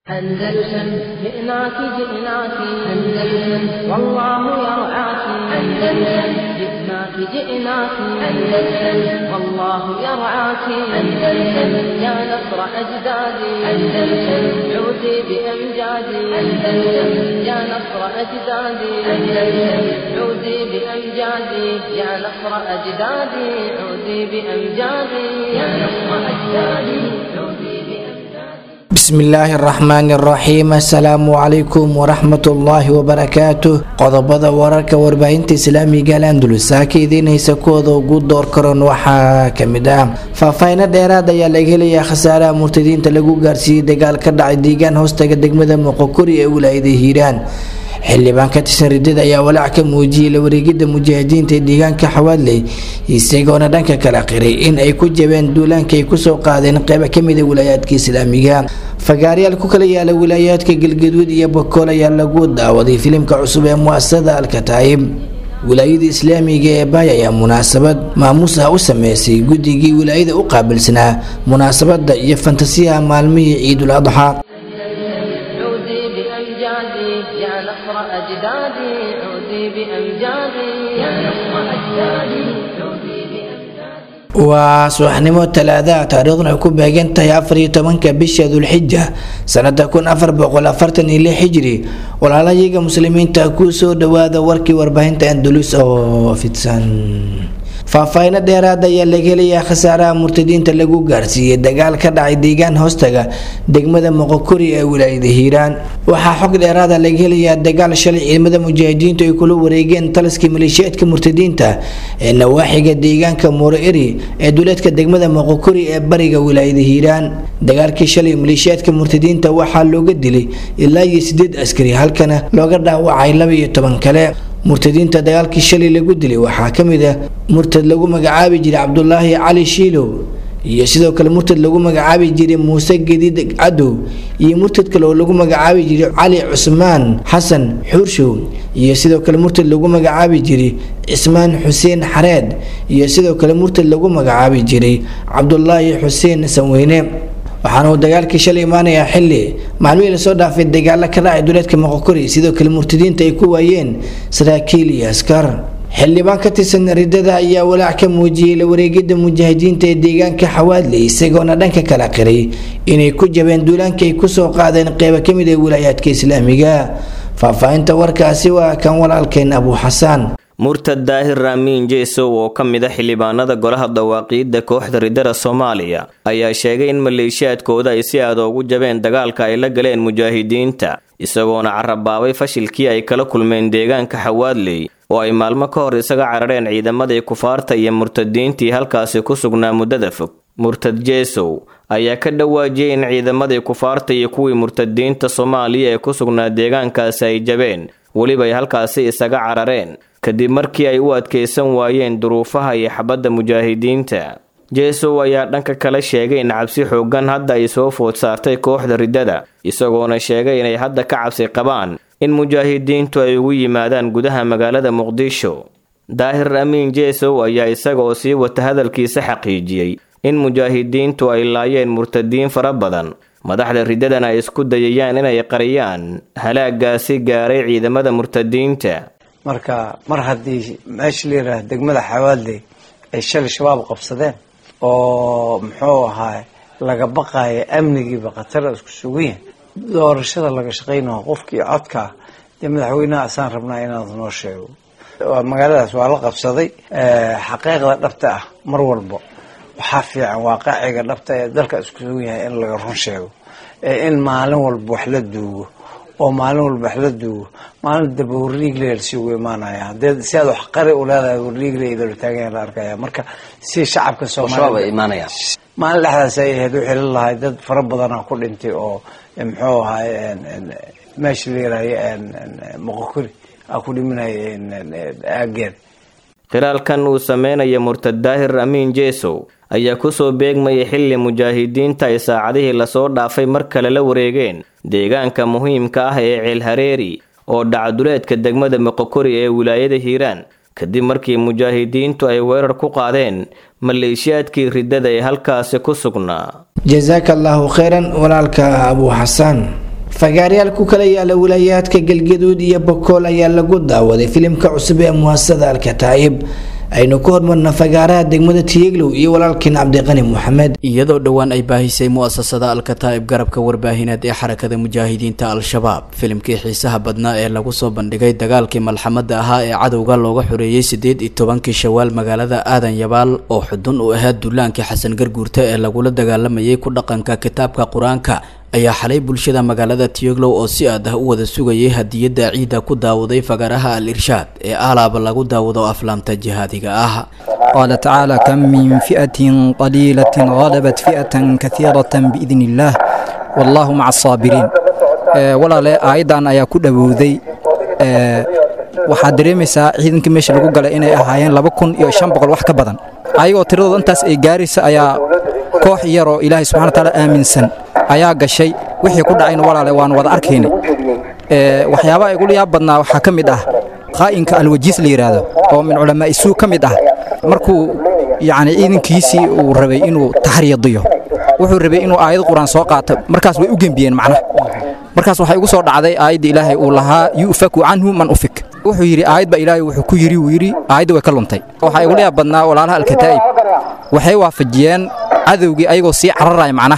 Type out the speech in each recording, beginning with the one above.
أندلسن جئناك جئناك أندلسن والله يرعاك أندلسن جئناك جئناك أندلسن والله يرعاك أندلسن يا نصر أجدادي أندلسن عودي بأمجادي أندلسن يا نصر أجدادي أندلسن عودي بأمجادي يا نصر أجدادي عودي بأمجادي يا نصر أجدادي عودي بأمجادي bismillaahi araxmaani araxiim assalaamu calaykum waraxmatullaahi wabarakaatuh qodobada wararka warbaahinta islaamiga al andalus saaka idiin haysa kuwooda ugu door karoon waxaa kamid ah faahfaahino dheeraad ayaa laga helayaa khasaaraha murtadiinta lagu gaarsiiyey dagaal ka dhacay deegaan hoostaga degmada moqokori ee wilaayada hiiraan xildhibaan ka tirsan ridada ayaa walaac ka muujiyey la wareegida mujaahidiinta ee deegaanka xawaadley isagoona dhanka kala qiray in ay ku jabeen duulaanka ay kusoo qaadeen qeyba kamida wilaayaadka islaamiga fagaaryaal ku kala yaala wilaayaadka galgaduud iyo bakool ayaa lagu daawaday filimka cusub ee muasasada alkataayib wilaayada islaamiga ee baay ayaa munaasabad maamuus ah u sameysay guddigii wilaayada u qaabilsanaa munaasabada iyo fantasiyaha maalmihii ciidul adxaa عودي بأمجادي يا نصر أجدادي عودي بأمجادي يا نصر أجدادي عودي بأمجادي waa subaxnimo talaadaha taariikhduna ay ku beegan tahay afar iyo tobanka bisha dulxija sanada kun afar boqol afartan iyo lix hijri walaalayaga muslimiinta ku soo dhawaada warkii warbaahinta andalus oo fidsan faahfaahino dheeraad ayaa laga helayaa khasaaraha murtadiinta lagu gaarsiiyey dagaal ka dhacay deegaan hoostaga degmada moqokori ee wilaayada hiiraan waxaa xog dheeraada laga helayaa dagaal shalay ciidamada mujaahidiintu ay kula wareegeen taliskii maleeshiyaadka murtadiinta ee nawaaxiga deegaanka muuro eri ee duleedka degmada moqokori ee bariga wilaayada hiiraan dagaalkii shalay maleeshiyaadka murtadiinta waxaa looga dilay ilaa iyo sideed askari halkana looga dhaawacay laba iyo toban kale murtadiinta dagaalkii shalay lagu dilay waxaa ka mid ah murtad lagu magacaabi jiray cabdulaahi cali shiilow iyo sidoo kale murtad lagu magacaabi jiray muuse gediid cadow iyo murtad kale oo lagu magacaabi jiray cali cusmaan xasan xuurshow iyo sidoo kale murtad lagu magacaabi jiray cismaan xuseen xareed iyo sidoo kale murtad lagu magacaabi jiray cabdulaahi xuseen sanweyne waxaana uu dagaalkii shalay imaanayaa xili maalmihii lasoo dhaafay dagaalo ka dhacay duleedka moqokori sidoo kale murtadiinta ay ku waayeen saraakiil iyo askar xildhibaan ka tirsan ridada ayaa walaac ka muujiyey la wareegida mujaahidiinta ee deegaanka xawaadley isagoona dhanka kala qiray inay ku jabeen duulaanka ay kusoo qaadeen qeyba kamid ee wilaayaadka islaamiga faahfaahinta warkaasi waa kan walaalkeen abu xasaan murtad daahir raamiin jeesow oo ka mid a xildhibaanada golaha dawaaqiidda kooxda ridada soomaaliya ayaa sheegay in maleeshiyaadkooda ay si aad ugu jabeen dagaalka ay la galeen mujaahidiinta isagoona carabaabay fashilkii ay kala kulmeen deegaanka xawaadley oo ay maalmo ka hor isaga carareen ciidamadii kufaarta iyo murtadiintii halkaasi ku sugnaa muddada fog murtad jeesow ayaa ka dhawaajiyey in ciidamadii kufaarta iyo kuwii murtadiinta soomaaliya ee ku sugnaa deegaankaasi ay jabeen weliba ay halkaasi isaga carareen kadib markii ay u adkaysan waayeen duruufaha iyo xabadda mujaahidiinta jeesow ayaa dhanka kale sheegay in cabsi xoogan hadda ay soo food saartay kooxda riddada isagoona sheegay inay hadda ka cabsi qabaan in mujaahidiintu ay ugu yimaadaan gudaha magaalada muqdisho daahir amiin jeesow ayaa isagaoo sii wata hadalkiisa xaqiijiyey in mujaahidiintu ay laayeen murtadiin fara badan madaxda riddadana ay isku dayayaan inay qariyaan halaagaasi gaaray ciidamada murtadiinta marka mar haddii meesha la yidhaah degmada xawaadley ay shalay shabaab qabsadeen oo muxuu ahaay laga baqaaya amnigiiba khatara isku sugan yahay doorashada laga shaqaynaho qofkii codkaa dee madaxweynaha asaan rabnaa inaad noo sheego magaaladaas waa la qabsaday xaqiiqda dhabta ah mar walba waxaa fiican waaqaciga dhabta ee dalka isku sugan yahay in laga run sheego in maalin walba wax la duugo oo maalin walba wax la duugo maalin daba warliigle lasiigu imaanaya hadee si aad wax qari u leedahay warliigle idala taagan la arkaya marka si shacabka soomaaliya maalin dhexdaas ay ahayd wixii la lahay dad fara badana ku dhintay oo muxuu ahaay meesha la yirahay moqokori a ku dhimanaya aageed khilaalkan uu sameynaya murtad daahir amiin jeesow ayaa kusoo beegmayay xilli mujaahidiinta ay saacadihii lasoo dhaafay mar kale la wareegeen deegaanka muhiimka ah ee ceelhareeri oo dhacduleedka degmada moqokori ee wilaayada hiiraan kadib markii mujaahidiintu ay weerar ku qaadeen maleeshiyaadkii riddada ee halkaasi ku sugnaa jasaaka allaahu kheyran walaalka abuu xasaan fagaaryaal ku kala yaala wilaayaadka galgaduud iyo bokool ayaa lagu daawaday filimka cusub ee muhaasada alkataa'ib aynu ku hormarna fagaaraha degmada tiyeglow iyo walaalkiin cabdiqani moxamed iyadoo dhowaan ay baahisay mu'asasada alkataa'ib garabka warbaahineed ee xarakada mujaahidiinta al-shabaab filimkii xiisaha badnaa ee lagu soo bandhigay dagaalkii malxamada ahaa ee cadowga looga xoreeyey sideed iyo tobankii shawaal magaalada aadan yabaal oo xudun u ahaa duulaankii xasan garguurta ee lagula dagaalamayay ku dhaqanka kitaabka qur-aanka ayaa xalay bulshada magaalada tiyoglow oo si aad ah u wada sugayay hadiyadda ciidda ku daawaday fagaraha al irshaad ee aalaaba lagu daawado aflaamta jihaadiga ah قال تعالى كم من فئة قليلة غلبت فئة كثيرة بإذن الله والله مع الصابرين walaale aayadan ayaa ku dhowowday waxaad dareemaysaa ciidankii meesha lagu galay inay ahaayeen laba kun iyo shan boqol wax ka badan ayagoo tiradooda intaas ay gaaraysa ayaa koox yaroo ilaahay subxana wataala aaminsan ayaa gashay wixii ku dhacayna walaale waan wada arkaynay waxyaabaha igula yaab badnaa waxaa ka mid ah qaa'inka alwajiis la yidhaahdo oo min culamaa'i suu ka mid ah markuu yacni ciidankiisii uu rabay inuu taxriyadiyo wuxuu rabay inuu aayad qur-aan soo qaato markaas way u gembiyeen macnaha markaas waxay ugu soo dhacday aayadda ilaahay uu lahaa yu'faku canhu man ufik wuxuu yidhi aayadba ilaahay wuxuu ku yidhi wuu yidhi aayadda way ka luntay waxaa igula yaab badnaa walaalaha alkataa'ib waxay waafajiyeen cadowgii ayagoo sii cararaya macnaha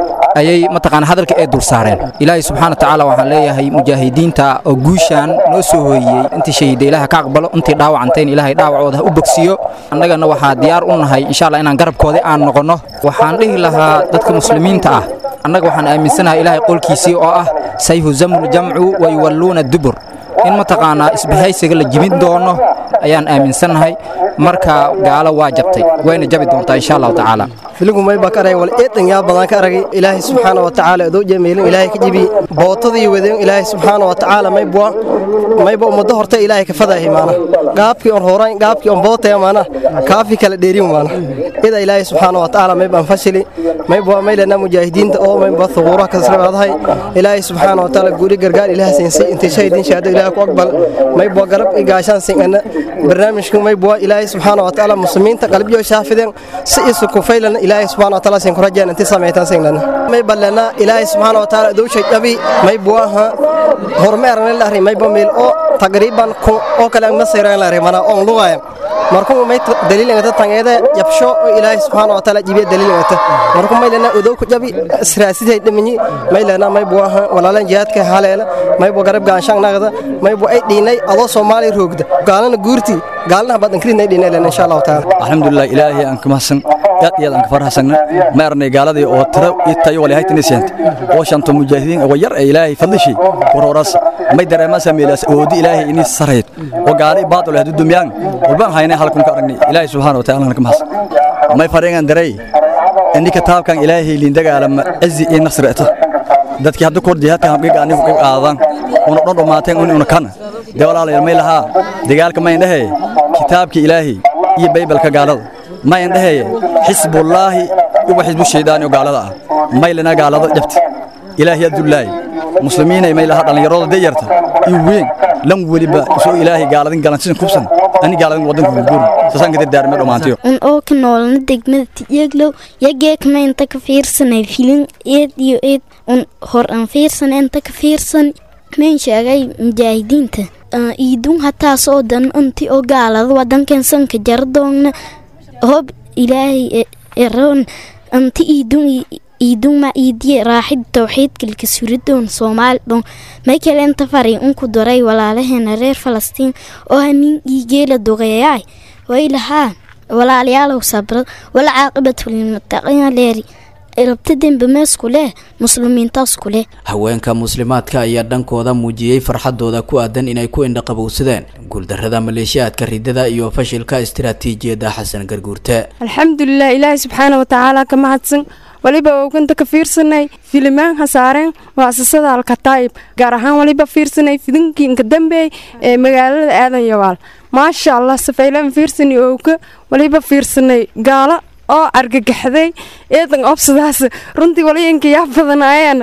ayay mataqaana hadalka ay dul saareen ilaahay subxaana watacaala waxaan leeyahay mujaahidiinta oo guushaan noo soo hooyiyey intii shahiida ilaah ka aqbalo intii dhaawacantayn ilaahay dhaawacooda ha u bogsiyo annagana waxaa diyaar u nahay insha allah inaan garabkoodii aan noqonno waxaan dhihi lahaa dadka muslimiinta ah annaga waxaan aaminsanahay ilaahay qolkiisii oo ah sayhuzamu ljamcu wa yuwalluuna dubur in mataqaanaa isbahaysiga la jibin doono ayaan aaminsannahay marka gaalo waa jabtay wayna jabi doontaa insha allahu tacaala filigu may baa ka aragay wal eedan yaa badan ka aragay ilaahay subxaana wa tacaala adoo jemeelin ilaahay ka jibi bootadii wadeen ilaahay subxaana wa tacaala may bua mayba ummaddo horta ilaahay ka fadaahi maana gaabkii on horayn gaabkii on bootaya maana kaafi kala dheerin maana ida ilaahay subxaana wa tacaala may baan fashili may bua may lena mujaahidiinta oo may bua thuquuraha kasrabaadahay ilaahay subxaana wa tacaala guuri gargaar ilaah siinsi intay shahidiin shahaado ilaahay ku aqbal may bua garab i gaashaan singana barnaamijka may bua ilaahay subxaana wa tacaala muslimiinta qalbiyo shaafideen si isu kufaylana ilaahay subxaana wa tacaala sin ku rajeen intii samaytan singlana may balena ilaahay subxaana wa tacaala dowshay dhabi may buaha hormeerna lahri may bamil oo taqriiban kun oo kale ma sayran lahri mana on lugayan markuu may daliil ngata tangeeda yabsho oo ilaahay subxaana wa tacaala jibiya daliil ngata markuu may lena udow ku jabi israasiday dhimanyi may lena may buaha walaalan jihaadka haleela may bu garab gaanshaan nagada may bu ay dhiinay adoo soomaali roogda gaalana guurti gaalna badan kridna ay dhiinay lena insha allahu tacaala alxamdulilah ilaahay aan ka mahadsan aad iyo aad aan ka farxasagna ma arnay gaaladii oo tiro ii tayo wali haytini seent oo shanto mujaahidiin oo yar ee ilaahay fadlishi waroras may dareema sameelas oodi ilaahay ini sareed oo gaali baad leh dumyaan walbaan haynay halkan ka aragnay ilaahay subhanahu wa ta'ala ka mahadsan may fareengan daray inni kitaabkan ilaahay liin dagaalama azi iyo nasrata dadkii hadda kor jihaadka hamqiga anigu u qaadan una dhan dhamaateen una kana de walaalayaal may lahaa dagaalka may dhahay kitaabka ilaahay iyo baybalka gaalada may dhahay xisbullaahi iyo xisbu shaydaani oo gaalada ah may lana gaalada jabta ilaahay adullaahi muslimiinay may lahaa dhalinyarada dayarta iyo weyn lan weliba soo ilaahay gaaladin galansin kubsan ani gaaladin wadanka gugur sasan ka dardaarme dhamaantiyo un oo ka noolna degmada tiyeglow yageekma inta ka fiirsanay filin eed iyo eed un hor aan fiirsan inta ka fiirsan mayn sheegay mujaahidiinta iidun hataas oo dan inti oo gaalada wadankan sanka jardoogna hob ilaahay eroon anti iidun iidun ma iidiye raaxid towxiidkalka suridoon soomaali dhon may kale inta fari unku daray walaalaheena reer falastiin oo hanin iigeela dogeeyaay way lahaa walaalayaalow sabrad wala caaqibatulilmutaqiina leeri rabta dembe meesku leh muslimiintaasku leh haweenka muslimaadka ayaa dhankooda muujiyey farxadooda ku aadan inay ku indhaqabowsadeen guuldarrada maleeshiyaadka ridada iyo fashilka istiraatiijiyadda xasan garguurte alxamdulilah ilaahay subxaana watacaala ka mahadsan waliba ooganta ka fiirsanay filimaan hasaareen muasasada alkataa'ib gaar ahaan waliba fiirsanay fidinkii inka dambeey ee magaalada aadan yawaal maasha allah safaylaan fiirsanay ooga waliba fiirsanay gaalo oo argagaxday eedan obsadaas runtii waliyanka yaa badanaayeen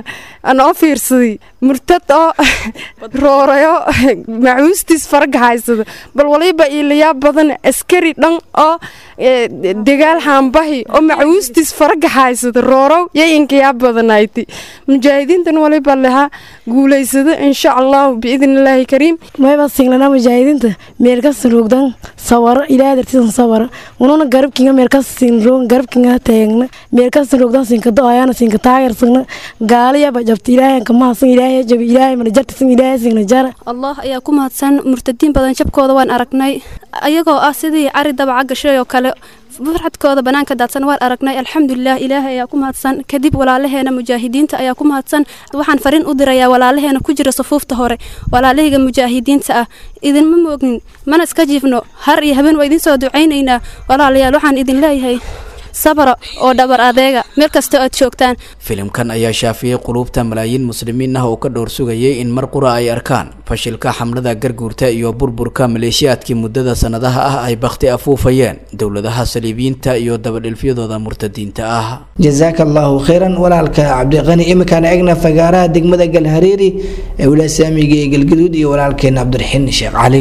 anoo fiirsaday murtad oo roorayo macuustiis faraga haysada bal waliba iilayaa badan askari dhan oo dagaal haambahi oo macuustiis faraga haysada roorow yo inkayaa badanayti mujaahidiintan waliba lahaa guulaysada insha allahu biidn illaahi kariim mayba singlana mujaahidiinta meelkasin rogdan sawaro ilaahay dartiisan sawara ununa garabkinga meelkasin rog garabkinga taagna meelkasin rogdan sinka do-ayaana sinka taagersagna gaaliyaba jabta ilaahay kamahasan ilaahay jabi ilaahay mana jartisan ilaahay singna jara allah ayaa ku mahadsan murtadiin badan jabkooda waan aragnay ayagoo ah sidii cari dabaca gashay oo kale farxadkooda banaanka daadsan waan aragnay alxamdulilah ilaahay ayaa ku mahadsan kadib walaalaheena mujaahidiinta ayaa ku mahadsan waxaan fariin u dirayaa walaalaheena ku jira safuufta hore walaalahayga mujaahidiinta ah idinma moognin mana iska jiifno har iyo habeen waa idin soo ducaynaynaa walaalayaal waxaan idin leeyahay sabra oo dhabar adeega meel kastoo aad joogtaan filimkan ayaa shaafiyey quluubta malaayiin muslimiin ah oo ka dhowr sugayay in mar qura ay arkaan fashilka xamlada garguurta iyo burburka maleeshiyaadkii muddada sannadaha ah ay bakhti afuufayeen dowladaha saliibiyiinta iyo dabadhilfyadooda murtadiinta ah jasaaka allahu khayran walaalka cabdiqani imikaan egna fagaaraha degmada galhareeri ee wilaasaamiga ee galgaduud iyo walaalkeena cabdiraxiin sheekh cali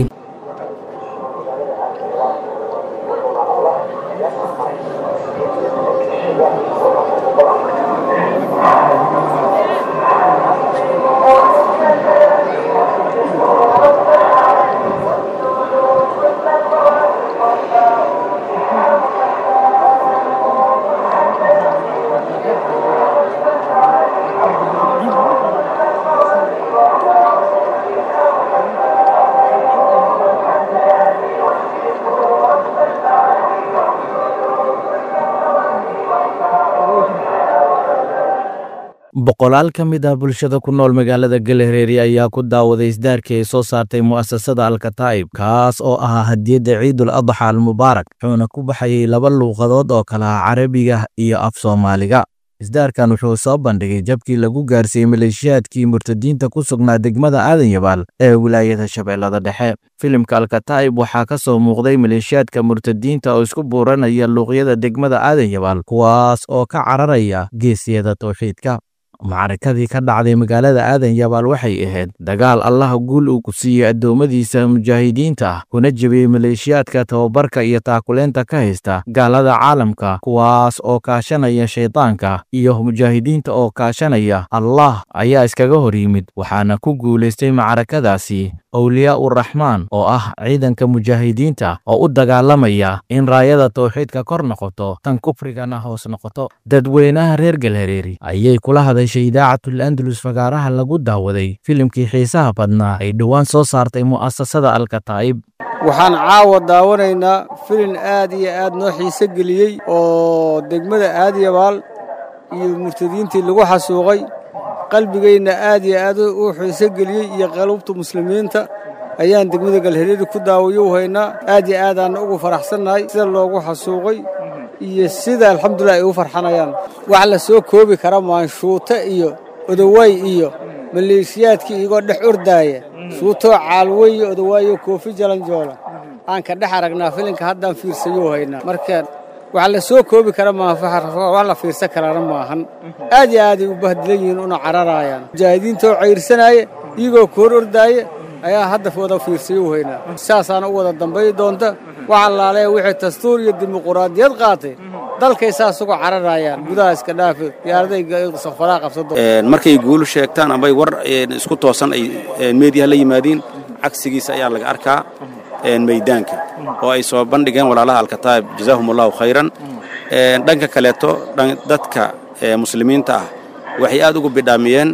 boqolaal ka mid ah bulshada ku nool magaalada galhareeri ayaa ku daawaday isdaarkii ay soo saartay mu'asasada alkataa'ib kaas oo ahaa hadiyadda ciidul adxa almubaarak wuxuuna ku baxayay laba luuqadood oo kala ah carabiga iyo af soomaaliga isdaarkan wuxuu soo bandhigay jabkii lagu gaarsiiyey maleeshiyaadkii murtadiinta ku sugnaa degmada aadan yabaal ee wilaayada shabeellada dhexe filimka alkataa'ib waxaa ka soo muuqday maleeshiyaadka murtadiinta oo isku buuranaya luuqyada degmada aadan yabaal kuwaas oo ka cararaya geesiyada towxiidka macrakadii ka dhacday magaalada aadan yabaal waxay ahayd dagaal allaha guul uu ku siiyey addoommadiisa mujaahidiinta ah kuna jebiyey maleeshiyaadka tababarka iyo taakuleenta ka haysta gaalada caalamka kuwaas oo kaashanaya shaydaanka iyo mujaahidiinta oo kaashanaya allah ayaa iskaga hor yimid waxaana ku guulaystay macrakadaasi awliyaa uraxmaan oo ah ciidanka mujaahidiinta oo u dagaalamaya in raayada towxiidka kor noqoto tan kufrigana hoos noqoto dadweynaha reer galhareeri ayay kula hadashay idaacatul andalus fagaaraha lagu daawaday filimkii xiisaha badnaa ay dhowaan soo saartay mu'asasada alkataa'ib waxaan caawa daawanaynaa filin aad iyo aad noo xiise geliyey oo degmada aadyabaal iyo murtadiintii lagu xasuuqay qalbigayna aad iyo aad u xiise geliyey iyo qalubta muslimiinta ayaan degmada galhareeri ku daawayo haynaa aad iyo aadaanna ugu faraxsannahay sida loogu xasuuqay iyo sida alxamdulilah ay u farxanayaan wax la soo koobi kara maanshuuto iyo odowaay iyo maleeshiyaadkii igoo dhex ordaaya shuutoo caalweyo odowaayo koofi jalanjoola aan ka dhex aragnaa filinka haddaan fiirsayo haynaa marka wax la soo koobi kara maaha wax la fiirsan karaana maahan aad iyo aaday u bahdilan yihiin una cararaayaan mujaahidiintaoo cayrsanaaya iyagoo koor ordaaya ayaa hadda wada fiirsayo haynaa saasaana u wada dambay doonta wax allaaleya wixii dastuur iyo dimuquraadiyad qaatay dalkay saas uga cararaayaan gudaha iska dhaafe diyaaraday safaraa qabsado markay guulu sheegtaan ambay war isku toosan ay meediyaha la yimaadiin cagsigiisa ayaa laga arkaa maydaanka oo ay soo bandhigeen walaalaha alkataa'ib jazaahum allahu khayran dhanka kaleeto dadka muslimiinta ah waxay aad ugu bidhaamiyeen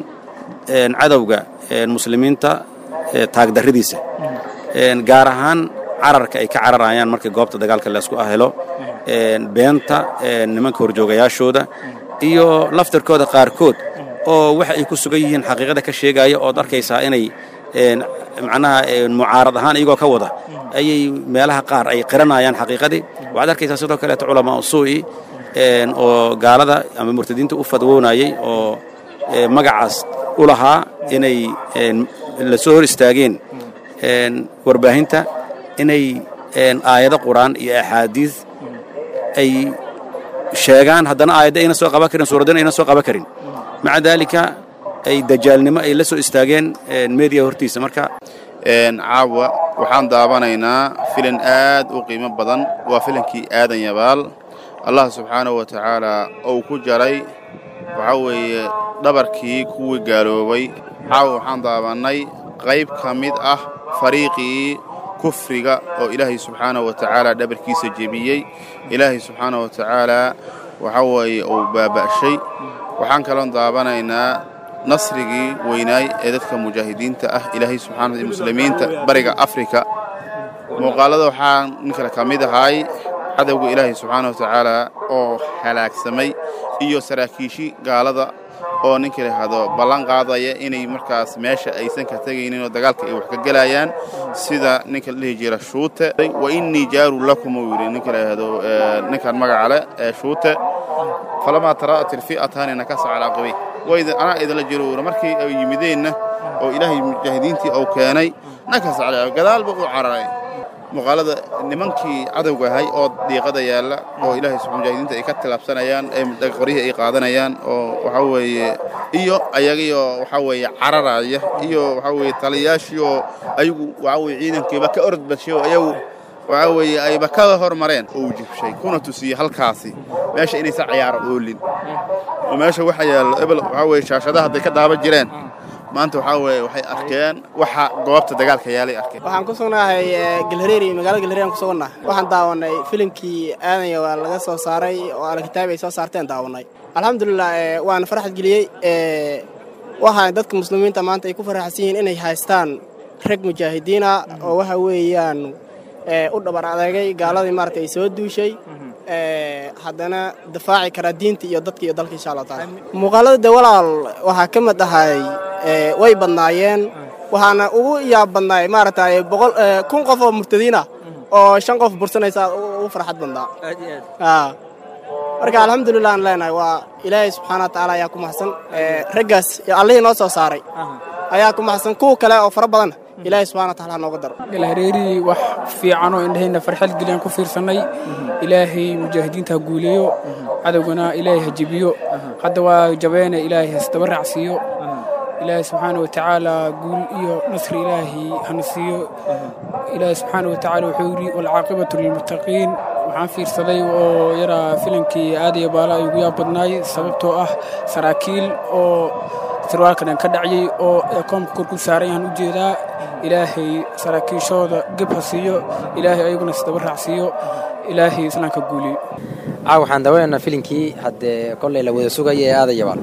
cadowga muslimiinta taagdarridiisa gaar ahaan cararka ay ka cararayaan markii goobta dagaalka laysku helo beenta nimanka horjoogayaashooda iyo laftarkooda qaarkood oo waxa ay ku sugan yihiin xaqiiqada ka sheegaya ood arkaysaa inay macnaha mucaarad ahaan iyagoo ka wada ayay meelaha qaar ay qiranayaan xaqiiqadii waxaad arkaysaa sidoo kaleeto culamaa usuu'i oo gaalada ama murtadiinta u fadwoonayay oo magacaas u lahaa inay la soo hor istaageen warbaahinta inay aayado qur'aan iyo axaadiis ay sheegaan haddana aayadda ayna soo qaban karin suuraddana ayna soo qaban karin maca daalika ay dajaalnimo ay la soo istaageen meediya hortiisa marka caawa waxaan daawanaynaa filin aad u qiimo badan waa filinkii aadan yabaal allah subxaanahu wa tacaala uu ku jaray waxaa weeye dhabarkii kuwii gaaloobay caawa waxaan daawannay qayb ka mid ah fariiqii kufriga oo ilaahay subxaanahu wa tacaala dhabarkiisa jebiyey ilaahay subxaanahu wa tacaala waxaa weeye uu baaba'shay waxaan kaloon daawanaynaa nasrigii weynaay ee dadka mujaahidiinta ah ilaahay subxaana wa muslimiinta bariga afrika muuqaalada waxaa nin kale ka mid ahay cadowga ilaahay subxaana wa tacaala oo halaagsamay iyo saraakiishii gaalada oo ninka lahahdo ballan qaadaya inay markaas meesha aysan ka tegaynin oo dagaalka ay wax ka gelayaan sida ninka la dhihi jira shuute wa innii jaaru lakum uu yidhi ninka lahahdo ninkan magaca leh ee shuute falamaa tara'at ilfi'atani nakasa calaa qibay wayda anaa idinla jiro uura markii ay yimideenna oo ilaahay mujaahidiintii uu keenay nakasa calaa gadaalba uu cararay muuqaalada nimankii cadowga ahay oo diiqada yaalla oo ilaahay subxaa mujaahidiinta ay ka tilaabsanayaan ee qoryihii ay qaadanayaan oo waxaa weeye iyo ayagiioo waxaa weeye cararaya iyo waxaa weeye taliyaashii oo ayagu waxaa weeye ciidankiiba ka orod badshay oo ayagu waxaa weeye ayba ka hormareen oo uu jibshay kuna tusiyey halkaasi meesha inaysan cayaaro oolin oo meesha waxa yaallo ebel waxaa weeye shaashadaha hadday ka daaban jireen maanta waxaa weeye waxay arkeen waxa goobta dagaalka yaalay arkeen waxaan ku sugnahay galhareeri magaalada galhareeri aan ku sugannahay waxaan daawanay filimkii aadanya waa laga soo saaray oo alkitaab ay soo saarteen daawanay alxamdulilah waana farxad geliyey waxaan dadka muslimiinta maanta ay ku faraxsan yihiin inay haystaan rag mujaahidiina oo waxa weeyaan u dhabar adeegay gaaladii maarata ay soo duushay haddana difaaci karaa diinta iyo dadka iyo dalka insha allah taala muuqaalada de walaal waxaa ka mid ahay way badnaayeen waxaana ugu yaab badnaay maaragtay boqol kun qof oo murtadiina oo shan qof bursanaysa ugu farxad badnaa marka alxamdulilah aan leenahay waa ilaahay subxaana wa tacaala ayaa ku maxsan raggaas allihii noo soo saaray ayaa ku maxsan kuwa kale oo fara badan ilaahay subxana wa taala ha nooga daro galhareeri wax fiican oo indhahayna farxad geliyaan ku fiirsannay ilaahay mujaahidiinta ha guuleeyo cadowgana ilaahay ha jebiyo hadda waa jabeene ilaahay hasdaba raacsiiyo ilaahay subxaana wa tacaala guul iyo nasri ilaahay hana siiyo ilaahay subxaana wa tacaala wuxuu yidhi walcaaqibatu lilmuttaqiin waxaan fiirsaday oo yaraa filankii aadaya baala ay ugu yaab badnaay sababtoo ah saraakiil oo sirwaalkan ka dhacyay oo koomka kor ku saaran yahaan u jeedaa ilaahay saraakiishooda geb ha siiyo ilaahay ayaguna isdaba raacsiiyo ilaahay islaamka guuliyo caaw waxaan dawanaynaa filinkii haddee kollay la wada sugaya ee aadayabaal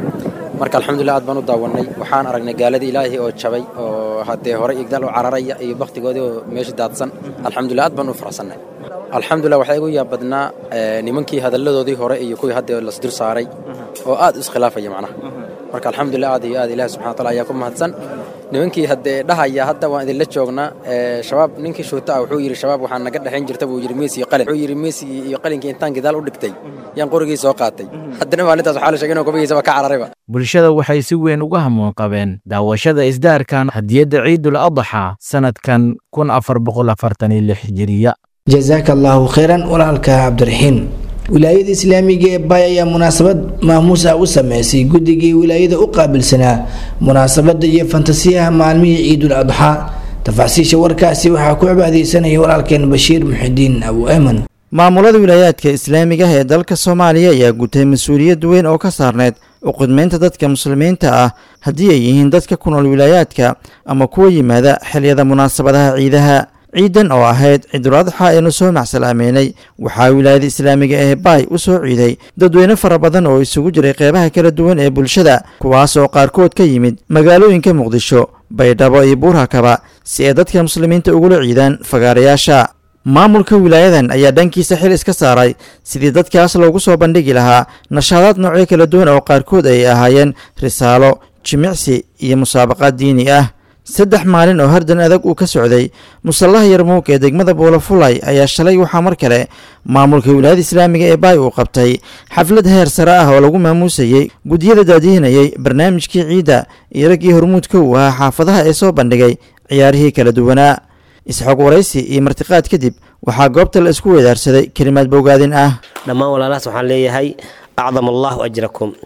marka alxamdulilah aad baan u daawannay waxaan aragnay gaaladii ilaahay oo jabay oo haddee hore igdaal u cararaya iyo bakhtigoodii oo meesha daadsan alxamdulilah aad baan u faraxsannay alxamdulilah waxaa igu yaab badnaa nimankii hadalladoodii hore iyo kuwii hadda lasdur saaray oo aad u iskhilaafaya macnaha marka alxamdulilah aad iyo aad ilahi subxana wataala ayaa ku mahadsan nimankii haddee dhahaya hadda waan idinla joognaa shabaab ninkii shuuta ah wuxuu yidhi shabaab waxaa naga dhexayn jirta buu yidhi meesi iyo qalin wuxuu yidhi meesi iyo qalinkii intaan gidaal u dhigtay yaan qorigii soo qaatay haddana maalintaas waxaa la sheegay inuu kubigiisaba ka cararayba bulshada waxay si weyn uga hamuun qabeen daawashada isdaarkan hadiyadda ciidul adxa sanadkan kun afar boqol afartan iyo lix hijiriya jazaaka allaahu khayran walaalka cabdiraxiin wilaayada islaamiga ee baay ayaa munaasabad maamuus ah u sameysay guddigii wilaayada u qaabilsanaa munaasabada iyo fantasiyaha maalmihii ciidul adxaa tafaasiisha warkaasi waxaa ku cibaadeysanaya walaalkeen bashiir muxidiin abu eman maamulada wilaayaadka islaamiga ah ee dalka soomaaliya ayaa gutay mas-uuliyad weyn oo ka saarneyd uqudmeynta dadka muslimiinta ah haddii ay yihiin dadka ku nool wilaayaadka ama kuwa yimaada xiliyada munaasabadaha ciidaha ciidan oo ahayd ciidul adxa aynu soo macsalaameynay waxaa wilaayada islaamiga ee baay u soo ciiday dadweyne fara badan oo isugu jiray qeybaha kala duwan ee bulshada kuwaas oo qaarkood ka yimid magaalooyinka muqdisho baydhabo iyo buurhakaba si ay dadka muslimiinta ugula ciidaan fagaarayaasha maamulka wilaayadan ayaa dhankiisa xil iska saaray sidii dadkaas loogu soo bandhigi lahaa nashaadaad noocyo kala duwan oo qaarkood ay ahaayeen risaalo jimicsi iyo musaabaqaad diini ah saddex maalin oo hardan adag uu ka socday musallaha yarmuug ee degmada buulafulay ayaa shalay waxaa mar kale maamulka wilaayada islaamiga ee baay uu qabtay xaflad heer sare ah oo lagu maamuusayey guddiyada daadihinayay barnaamijkii ciidda iyo raggii hormuudka uu ahaa xaafadaha ee soo bandhigay ciyaarihii kala duwanaa isxoog waraysi iyo martiqaad kadib waxaa goobta la isku weedaarsaday kelimaad bowgaadin ah dhammaan walaalahaas waxaan leeyahay acdam allaahu ajrakum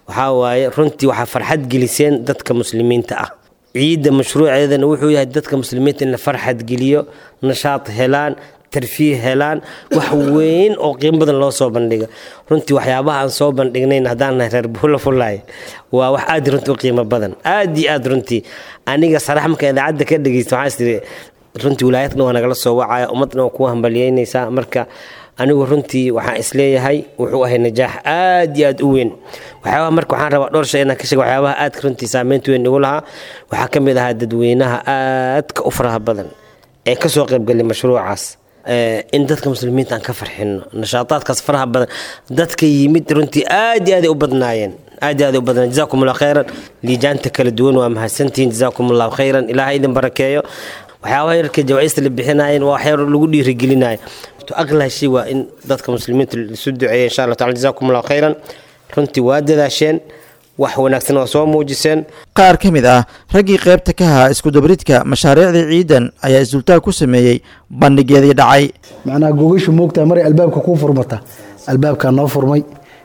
waxaa waaye runtii waxaa farxad geliseen dadka muslimiinta ah ciidda mashruuceedana wuxuu yahay dadka muslimiinta in la farxad geliyo nashaad helaan tarfiih helaan wax weyn oo qiimo badan loo soo bandhigo runtii waxyaabaha aan soo bandhignayn haddaan nahay reer buula fullaay waa wax aad runtii u qiimo badan aad iyo aad runtii aniga sarax marka idaacadda ka dhegeysta waxaa istiri runtii wilaayadna waa nagala soo wacaya ummadna waa kuwa hambalyeynaysaa marka anigu runtii waxaan isleeyahay wuxuu ahay najaax aad iyo aad u weyn waxyaabaha marka waxaan rabaa dhowr shay inaan ka sheego waxyaabaha aadka runtii saameynta weyn igu lahaa waxaa ka mid ahaa dadweynaha aadka u faraha badan ee kasoo qaybgalay mashruucaas in dadka muslimiinta aan ka farxino nashaataadkaas faraha badan dadka yimid runtii aad iyo aad ay u badnaayeen aad iyo aad ay u badnaayeen jazaakum allahu khayran liijaanta kala duwan waa mahadsantihiin jazaakum allahu khayran ilaaha idin barakeeyo waxyaabaha yarka jawaaista la bixinaayeen waa waxyaar lagu dhiirigelinayo aqlaa shay waa in dadka muslimiinta isu duceeya insha allah tacala jazaakum allahu khayran runtii waa dadaasheen wax wanaagsan waa soo muujiseen qaar ka mid ah raggii qaybta ka ahaa iskudabridka mashaariicdii ciidan ayaa isdultaag ku sameeyey bandhigeedii dhacay macnaha gogashu moogtaa maray albaabka kuu furmata albaabkaa noo furmay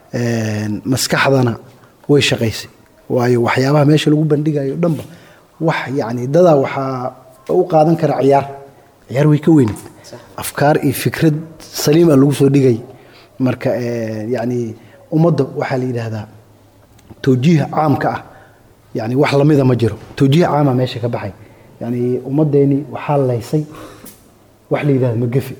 maskaxdana way shaqaysay waayo waxyaabaha meesha lagu bandhigayo dhanba wax yacni dadaa waxaa u qaadan kara ciyaar ciyaar way ka weyneed afkaar iyo fikrad saliim ah lagu soo dhigay marka yacni ummadda waxaa la yidhaahdaa towjiih caamka ah yani wax lamida ma jiro towjiih caama meesha ka baxay yani ummaddeeni waxaa laysay wax la yidhahda magafe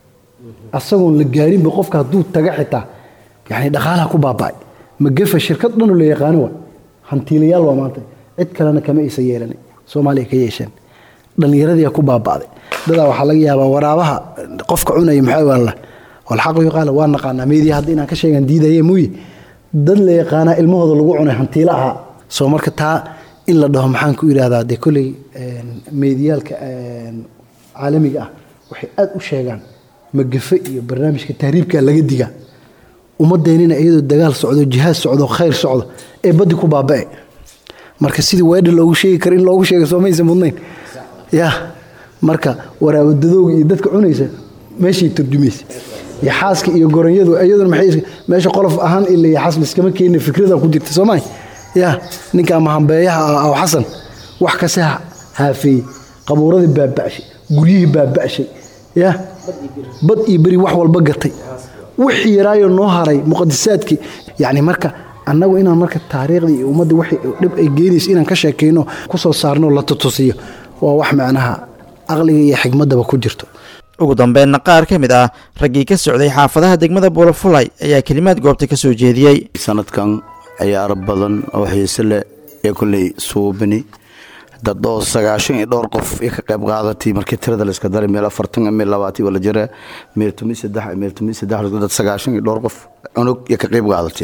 asagoon la gaarinba qofka hadduu taga xitaa yani dhaqaalaha ku baaba'ay magafe shirkad dhanoo la yaqaano wa hantiilayaal waa maanta cid kalena kama aysan yeelan soomaaliya ka yeesheen dhallinyaradiia ku baaba'day dadaa waxaa laga yaabaa waraabaha qofka cunaya maxaa waala walxaqu yuqaala waa naqaanaa meediya hadda inaan ka sheegan diidaye muuye dad la yaqaanaa ilmahooda lagu cunay hantiila ahaa soo marka taa in la dhaho maxaan ku idhahdaa dee kolley meediyaalka caalamiga ah waxay aad u sheegaan magafe iyo barnaamijka tahriibka laga digaa ummadeennina iyadoo dagaal socdo jihaad socdo khayr socdo ee baddi ku baaba'e marka sidii weedha loogu sheegi karo in loogu sheega soo maysa mudnayn ya marka waraawadadooga iyo dadka cunaysa meeshay turjumaysa iyo xaaska iyo goronyadu iyaduna maxay meesha qolof ahaan ila iyo xas liskama keenina fikrada ku jirta soo maay ya ninka mahambeeyaha ah aw xasan wax kase haafeeyey qabuuradii baaba'shay guryihii baaba'shay ya bad iyo beri wax walba gatay wixii yaraayo noo haray muqadisaadkii yacni marka annagu inaan marka taariikhdii iyo ummadda wixii dhib ay geenayso inaan ka sheekayno kusoo saarno la tutusiyo waa wax macnaha aqliga iyo xigmaddaba ku jirto ugu dambeynna qaar ka mid ah raggii ka socday xaafadaha degmada buulafulay ayaa kelimaad goobta ka soo jeediyey sanadkan ciyaaro badan oo xiise leh ee kolley suubini dad oo sagaashan iyo dhowr qof iyo ka qayb qaadatay markii tirada la iska daray meel afartan meel labaatan wala jira meel tomi saddex meel tomi saddex dad sagaashan iyo dhowr qof cunug iyo ka qayb qaadatay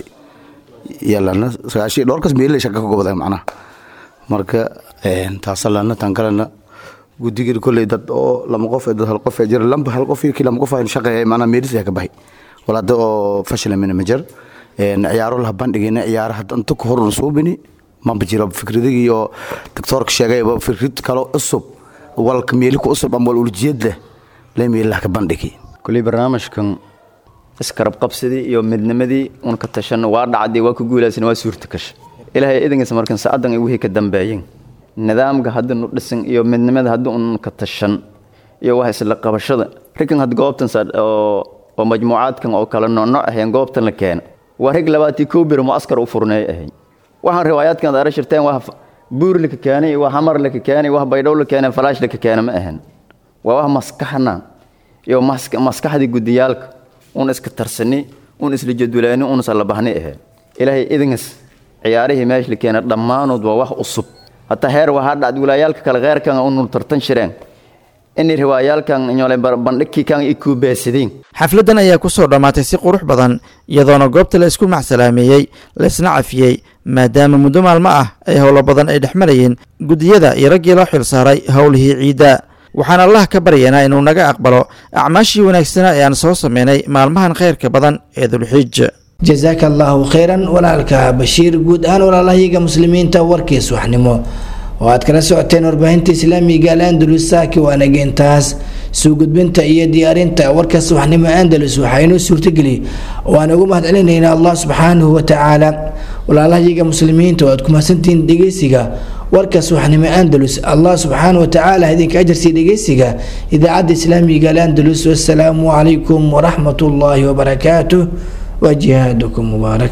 yalana sagaashan iyo dhowr kas meelay shaka ka gobday macnaha marka taasalana tan kalena guddigan kolley dad oo lama qof dad hal qof jira lamba hal qof iyo kii lama qof aan shaqeeyay macnaha meelis ka baxay walaada oo fashilamina ma jir ciyaaro la bandhigayna ciyaaraha inta ku horun suubini maba jiro fikradigi iyo doctoorka sheegayba fikrad kalo cusub walka meeli ku cusub ama wal uljeed leh lee meelaha ka bandhigi kuley barnaamijkan iskarab qabsadii iyo midnimadii un ka tashan waa dhacday waa ku guulaysan waa suurta kasha ilaahay idankiisa markan saacadan ay wixii ka dambeeyeen nidaamka hadda nu dhisan iyo midnimada hadda un ka tashan iyo wax isla qabashada rikan had goobtan oo majmuucaadkan oo kale noocnooc ahayn goobtan la keena waa rig labaatii kow bir muaskar u furneey ahayn waxaan riwaayaadkan ad ara shirteen waa buur laka keenay waa hamar laka keenay wax baydhow la keenay falaash laka keena ma ahan waa wax maskaxna iyo maskaxdii gudiyaalka un iska tarsani un isla jadulaani un isla bahni ahayn ilaahay idinkas ciyaarihii meesha la keena dhammaanood waa wax cusub hataa heer waxaa dhacd wilaayaalka kale kheyrkan unu tartan shireen inay riwaayaalkan nyole bandhigkii kan i kuubeesadeen xafladdan ayaa ku soo dhammaatay si qurux badan iyadoona goobta la isku macsalaameeyey laisna cafiyey maadaama muddo maalmo ah ay howlo badan ay dhex marayeen guddiyada iyo raggii loo xil saaray howlihii ciidda waxaan allah ka baryaynaa inuu naga aqbalo acmaashii wanaagsanaa ee aan soo sameynay maalmahan khayrka badan ee dulxij jasaaka allaahu khayran walaalka bashiir guud ahaan walaalahayaga muslimiinta warkiis waxnimo oo aad kala socoteen warbaahinta islaamiga al andalus saaki waanageentaas soo gudbinta iyo diyaarinta warka subaxnimo andalus waxaa inoo suurtageliyey waan ugu mahadcelinaynaa allah subxaanahu watacaala walaalahayaga muslimiinta oo aad ku mahadsantihiin dhegeysiga warka subaxnimo andalus allah subxaanahu watacaala idinka ajarsii dhegeysiga idaacadda islaamiga alandalus wasalaamu calaykum waraxmat ullaahi wabarakaatuh wa jihaadukum mubaarak